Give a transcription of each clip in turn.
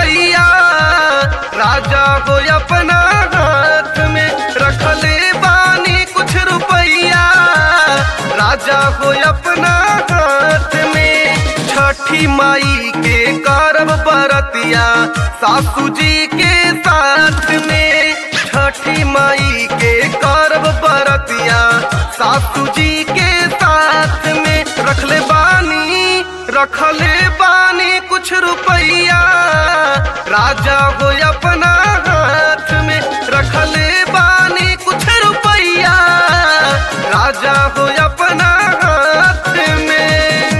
रुपैया राजा हो अपना हाथ में रखले बानी कुछ रुपैया राजा हो अपना हाथ में छठी माई के करब बरतिया सासू जी के साथ में छठी माई के करब बरतिया सासू जी के साथ में रखले बानी रखले बानी कुछ रुपैया राजा हो अपना हाथ में रखले बानी कुछ रुपैया राजा हो अपना हाथ में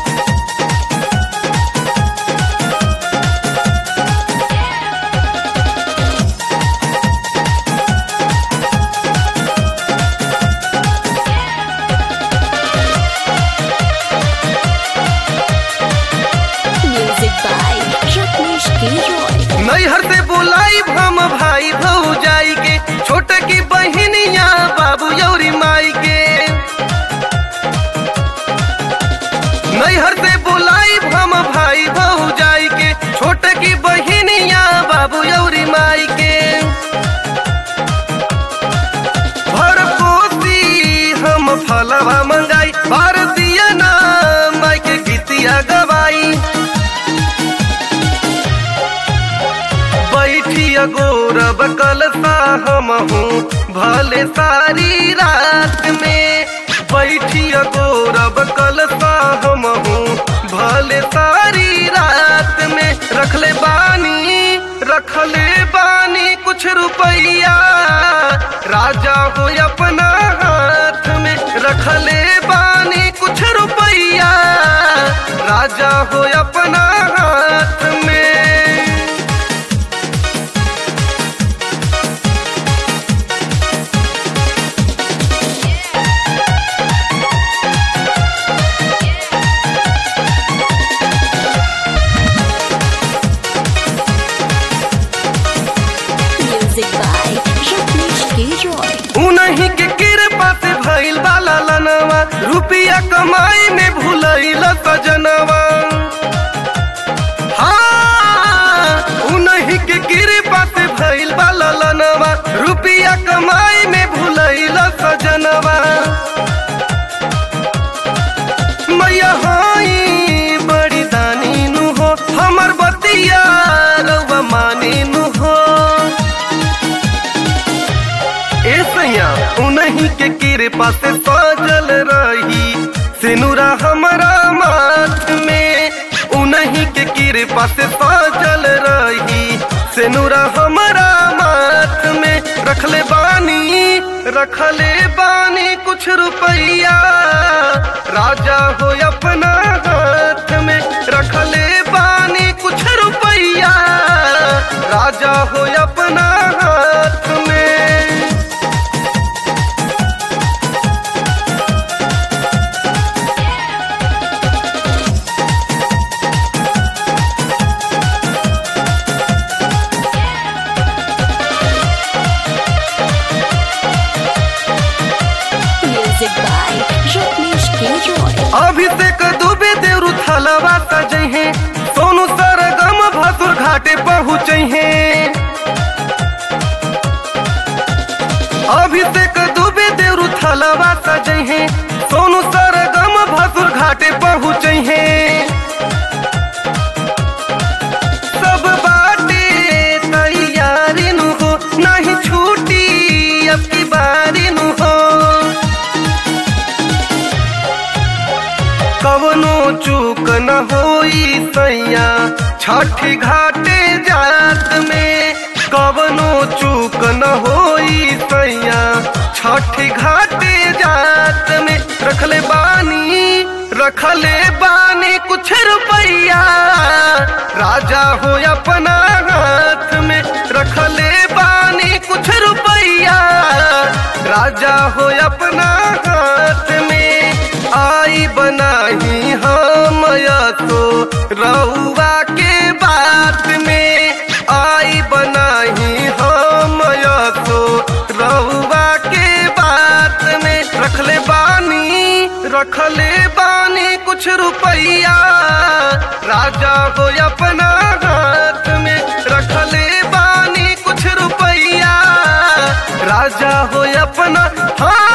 Music by Rajneesh Giroy. नैहर से बोलाई हम भाई भौजाई के छोट की बहनिया बाबू यौरी माई के नैहर से बोलाई हम भाई भौजाई के छोट की बहनिया बाबू यौरी माई के भर कोसी हम फलवा मंगाई भारतीय नाम माई के गीतिया गवाई बैठी अगोरब कलसा हम हूँ भले सारी रात में बैठी अगोरब कलसा हम हूँ भले सारी रात में रखले बानी रखले बानी कुछ रुपैया राजा हो अपना हाथ में रखले बानी कुछ रुपैया राजा हो अपना हाथ में Music by Rajneesh Giroy. उन्हीं के कृपा से भइल बाला लनवा रुपया कमाई में भूलैल सजनवा हाँ उन्हीं के कृपा से भइल बाला लनवा रुपया कमाई में भूलैल सजनवा मैया हाई बड़ी दानी नु हो हमर बतिया रउआ मानी नु हो ए सैया उन्हीं के कृपा से सजल रही सिनुरा हमारा माथ में उन्हीं के कृपा से सजल रही सिनुरा हमारा माथ में रखले बानी रखले बानी कुछ रुपैया राजा हो अपना हाथ में रखले बानी कुछ रुपैया राजा हो अपना हाथ में Music by Rajneesh Giroy. Abhishek Dubey देवरु थलवा सजै है सोनू सरगम भसुर घाटे पहुँचे हैं अभिषेक दुबे देवरु थलवा सजै है सोनू सरगम भसुर घाटे पहुँचे हैं सब बाटे तैयारी नु हो नहीं छूटी अब की बारी नु हो कवनो चूक न होई सैया छठी घाटे जात में कवनो चूक न होई सैया छठी घाटे जात में रखले बानी रखले बानी कुछ रुपैया राजा हो अपना हाथ में रखले बानी कुछ रुपैया राजा हो अपना हाथ में आई बनाही हम तो रउआ के बात में आई बनाही हम तो रउआ के बात में रखले बानी रखले बानी कुछ कुछ रुपैया राजा हो अपना हाथ में रखले बानी कुछ रुपैया राजा हो अपना हाथ